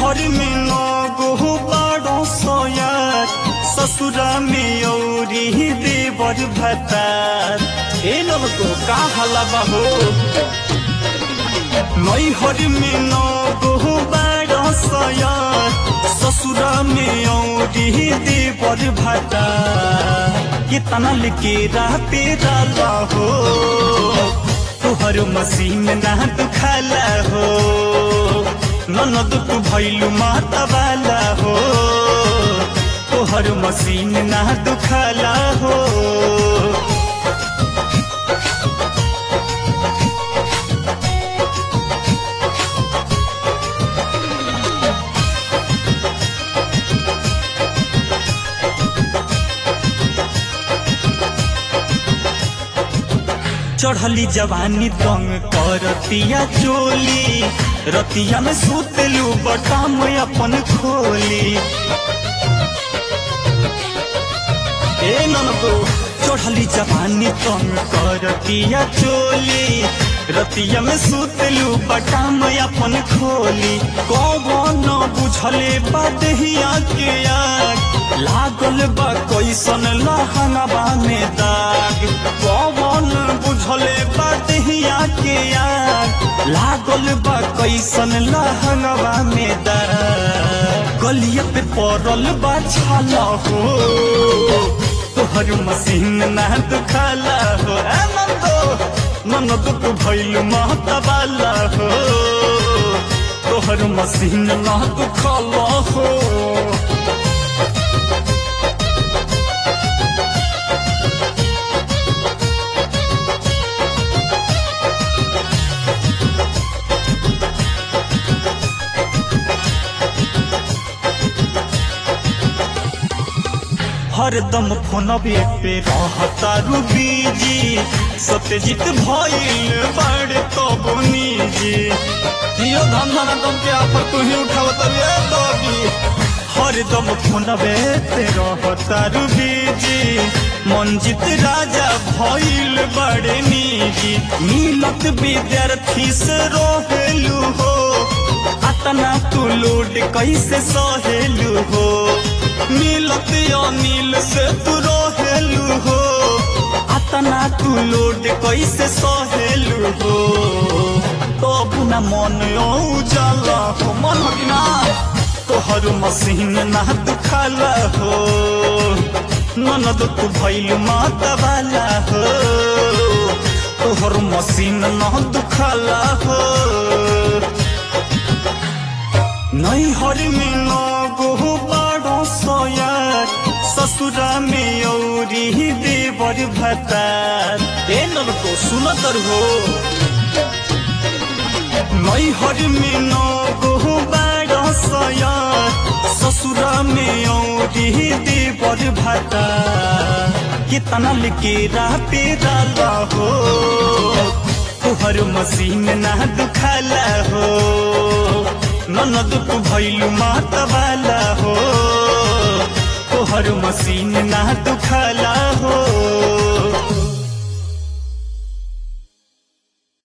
नैहर में नगो बड़ो सोयार ससुरा में औरी देवर भतार ए ननको का हलबा हो नैहर में नगो बड़ो सोयार ससुरा में औरी देवर भतार कितना लिखे राते डाला हो तोहर मसीन ना दुखाला हो ननद तू भैलू माता वाला हो तोहर मसीन ना दुखाला हो चढ़ली जवानी तंग करतिया चोली रतिया में सुतलू बटाम अपन खोली ए ननको चढ़ली जवानी तंग करतिया चोली रतिया में सुतलू बटाम अपन खोली कौन बुझले बदहिया के आग लागल बा कैसन लहंगवा में दाग कौन बुझले बदहिया के आग लागल बा कैसन लहंगवा में दाग गलिया पे पड़ल बा छाला हो तोहर मसीन ना दुखाला हो ए नंदो ननद तू भैल माता वाला हो तोहर मसीन ना दुखाला हो हरदम फोनबे पे रहता रूबीजी सत्यजीत भइल बड़े तब निजी जियो धन धन दम के आफर तू ही उठावत रे तबी हरदम फोनबे पे रहता रूबीजी मंजित राजा भइल बड़े निजी मिलत विद्यार्थी से रोहेलू हो अतना तू लोड कैसे सहेलू हो मिलत अनिल से तू रहेलू हो अतना तू लोड कैसे सहेलू हो तब न मन उजाला हो मन हो कि ना तोहर मसीन ना दुखाला हो ननद तू भैल माता वाला हो तोहर मसीन ना दुखाला हो नैहर में नगो बड़ो सोयार ससुरा में औरी देवर भतार ए ननको सुनतर हो नैहर में नगो बड़ो सोयार ससुरा में औरी देवर भतार कितना लिखे राते डाला हो तोहर मसीन ना दुखाला हो ननद तू भैलू माता वाला हो तोहर मसीन ना दुखाला हो